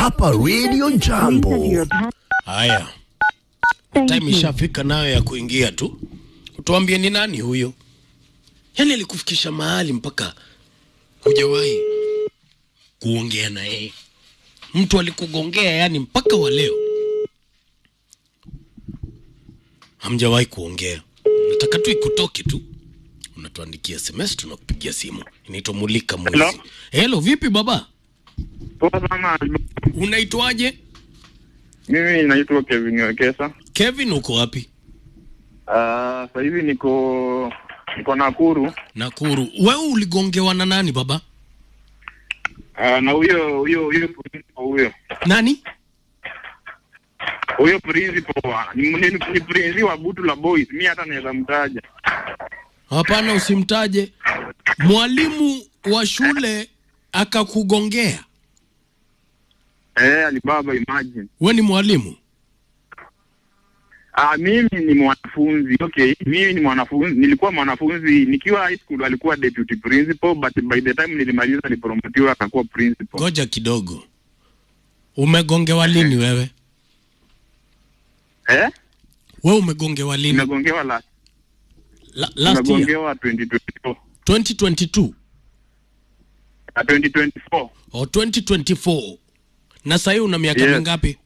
hapa Radio Jambo. Haya, time ishafika nayo ya kuingia tu. Tuambie ni nani huyo? Yaani alikufikisha mahali mpaka hujawahi kuongea na yeye. Mtu alikugongea yani mpaka wa leo hamjawahi kuongea. Nataka tu ikutoke tu, unatuandikia SMS, tunakupigia simu. Inaitwa Mulika Mwizi. Hello? Hello, vipi baba? Poa sana. Unaitwaje? Mimi naitwa Kevin Wekesa. Kevin, uko wapi? Uh, sasa hivi niko niko Nakuru. Nakuru. Wewe uligongewa na nani baba? Uh, na huyo huyo huyo principal huyo Nani? huyo principal wa- ni, ni, ni principal wa Butu la Boys. Mimi hata naweza mtaja. Hapana, usimtaje. Mwalimu wa shule akakugongea. Eh, Alibaba imagine. We ni mwalimu? Ah, mimi ni mwanafunzi. Okay, mimi ni mwanafunzi. Nilikuwa mwanafunzi nikiwa high school alikuwa deputy principal but by the time nilimaliza nilipromotiwa akakuwa principal. Ngoja kidogo. Umegongewa lini wewe? Eh? We umegongewa lini? Nimegongewa la La, last year nimegongewa 2024. 2022 Ah, 2024. or 2024. Na sasa una miaka Yes. mingapi?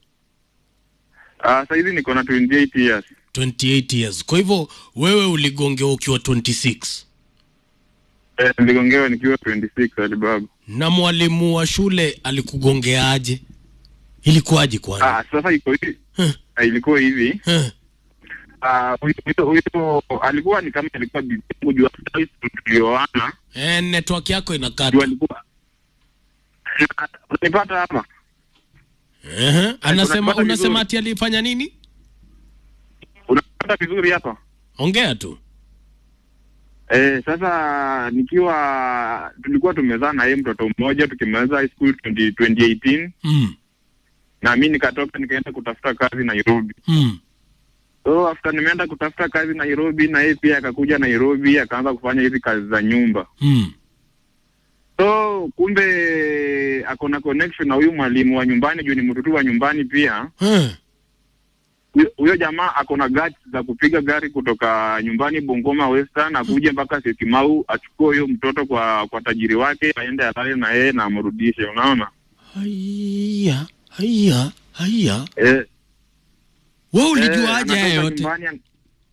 Ah, sasa hivi niko na 28 years. 28 years. Kwa hivyo wewe uligongewa ukiwa 26 Eh, niligongewa nikiwa 26 Alibaba. na mwalimu wa shule alikugongeaje? Ilikuwaje kwani? Ah, sasa iko hivi. Huh. Ah, ilikuwa hivi. Huh. Ah, huyo huyo huyo alikuwa ni kama alikuwa bibi yangu juu hata high school tulioana. Eh, network yako Juu inakata. alikuwa Unanipata hapa? Ehe, anasema unapata unasema vizuri. ati alifanya nini? Unapata vizuri hapa? Ongea tu. Eh, sasa nikiwa tulikuwa tumezaa na yeye mtoto mmoja tukimaliza high school 20, 2018 Mm. na mimi nikatoka nikaenda kutafuta kazi Nairobi. Mm. So after nimeenda kutafuta kazi Nairobi na yeye pia akakuja Nairobi akaanza kufanya hizi kazi za nyumba. Mm. So kumbe ako na connection na huyu mwalimu wa nyumbani juu ni mtoto wa nyumbani pia. Eh. Huyo- Huyo jamaa ako na guts za kupiga gari kutoka nyumbani Bungoma Western akuje mpaka Syokimau achukue huyo mtoto kwa kwa tajiri wake aende alale na yeye na amrudishe, unaona? Haya, haya, haya. Eh, Wewe eh, ulijuaje haya anatoka yote? nyumbani an-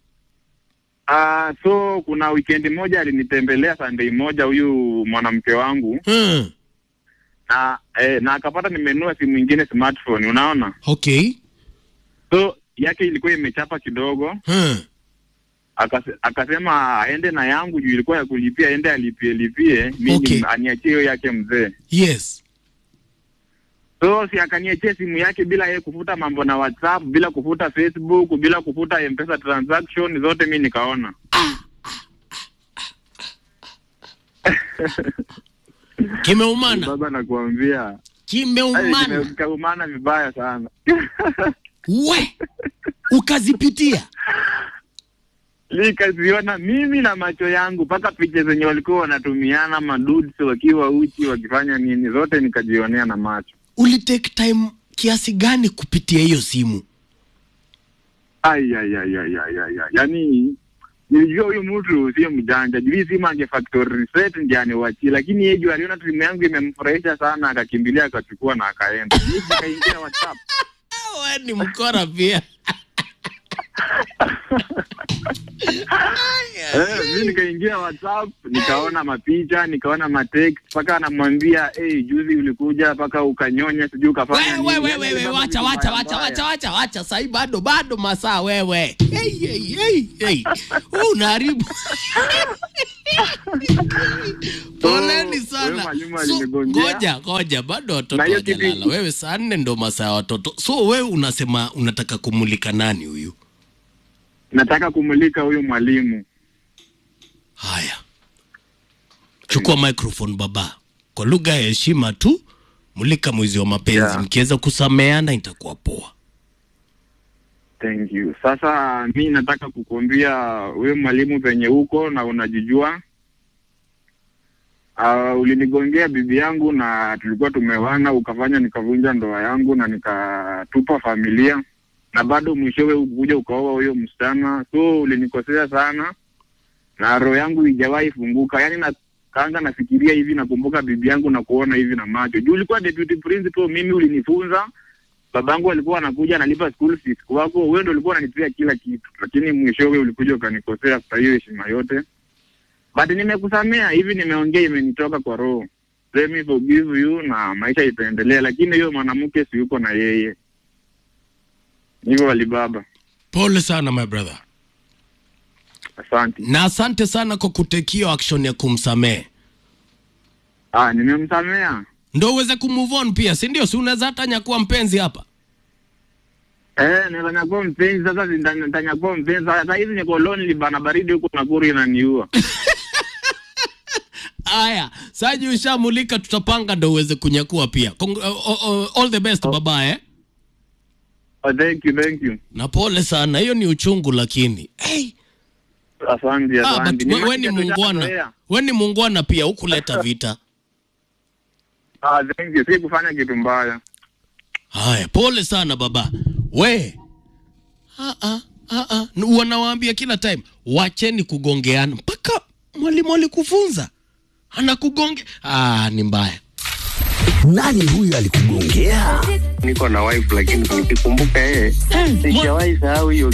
Ah, so kuna weekend moja alinitembelea Sunday moja huyu mwanamke wangu Eh. na eh, na akapata nimenunua simu ingine smartphone, unaona? Okay. So yake ilikuwa imechapa kidogo, Eh. akase, akasema aende na yangu juu ilikuwa ya kulipia, aende alipie lipie, mimi Okay. aniachie hiyo yake mzee. Yes. So si akaniachia simu yake bila yeye kufuta mambo na WhatsApp, bila kufuta Facebook, bila kufuta M-Pesa transaction zote, mi nikaona Kimeumana. baba, nakuambia Ai, Kimeumana. kaumana vibaya sana We. Ukazipitia. nikaziona mimi na macho yangu, mpaka picha zenye walikuwa wanatumiana madudes wakiwa uchi wakifanya nini, zote nikajionea na macho. Ulitake time kiasi gani kupitia hiyo simu? Ai, ai, ai, ai, ai, ai, ai. Yaani nilijua huyu mtu sio mjanja, juu hii simu ange factory reset ndiye aniwachie, lakini yeye juu aliona simu yangu imemfurahisha sana, akakimbilia akachukua na akaenda. Mimi nikaingia WhatsApp We ni mkora pia. Eh, mi nikaingia WhatsApp nikaona mapicha nikaona matext mpaka anamwambia hey, juzi ulikuja mpaka ukanyonya sijui ukafanya Wewe nini." wewe Yaani wewe baba wacha vitu wacha mbaya wacha mbaya. wacha wacha wacha sasa bado bado masaa wewe. Hey hey hey hey. Wewe unaharibu. Poleni wewe sana. mwalimu So, alinigongea. ngoja ngoja bado watoto Na hiyo kitu- hawajalala. Wewe saa nne ndo masaa ya watoto. So wewe unasema unataka kumulika nani huyu? nataka kumulika huyu mwalimu Haya, chukua microphone baba, kwa lugha ya heshima tu, mulika mwizi wa mapenzi. Yeah. Mkiweza kusameana itakuwa poa. thank you sasa mi nataka kukuambia huyu mwalimu penye huko na unajijua uh, ulinigongea bibi yangu na tulikuwa tumewana, ukafanya nikavunja ndoa yangu na nikatupa familia, na bado mwishowe ukuja ukaoa huyo msichana, so ulinikosea sana na roho yangu ijawahi funguka. Yani na kaanga nafikiria hivi, nakumbuka bibi yangu na kuona hivi na macho juu ulikuwa deputy principal, mimi ulinifunza babangu alikuwa anakuja analipa school fees kwako, wewe ndio ulikuwa unanipea kila kitu, lakini mwishowe ulikuja ukanikosea kwa hiyo heshima yote. But nimekusamea hivi, nimeongea, imenitoka kwa roho. Let me forgive you na maisha itaendelea, lakini hiyo mwanamke si yuko na yeye hivyo. Alibaba, Pole sana my brother, asante. na asante sana kwa kutekio action ya kumsamehe, Ah, nimemsamea ndo uweze kumove on pia, si ndio? Si unaweza hata nyakuwa mpenzi hapa. eh, nitanyakua mpenzi sasa, nita- nitanyakua mpenzi sasa. Hizi niko lonely bana, baridi huko Nakuru inaniua. Aya, saji ushamulika, tutapanga ndo uweze kunyakua pia. Cong uh, uh, uh, all the best baba eh? Oh, thank you, thank you. Na pole sana, hiyo ni uchungu, lakini hey, Asante, ah, asante. but we, we ni Nimesikia muungwana, tushazoea. we ni muungwana pia, hukuleta vita. Ah, thank you. Si kufanya kitu mbaya. Haya, pole sana baba. We ah, ah, ah, ah. N- wanawaambia kila time wacheni kugongeana, mpaka mwalimu alikufunza anakugonge. Ah, ni mbaya. Nani huyu alikugongea? niko na wife lakini nikikumbuka yeye sijawahi sahau hiyo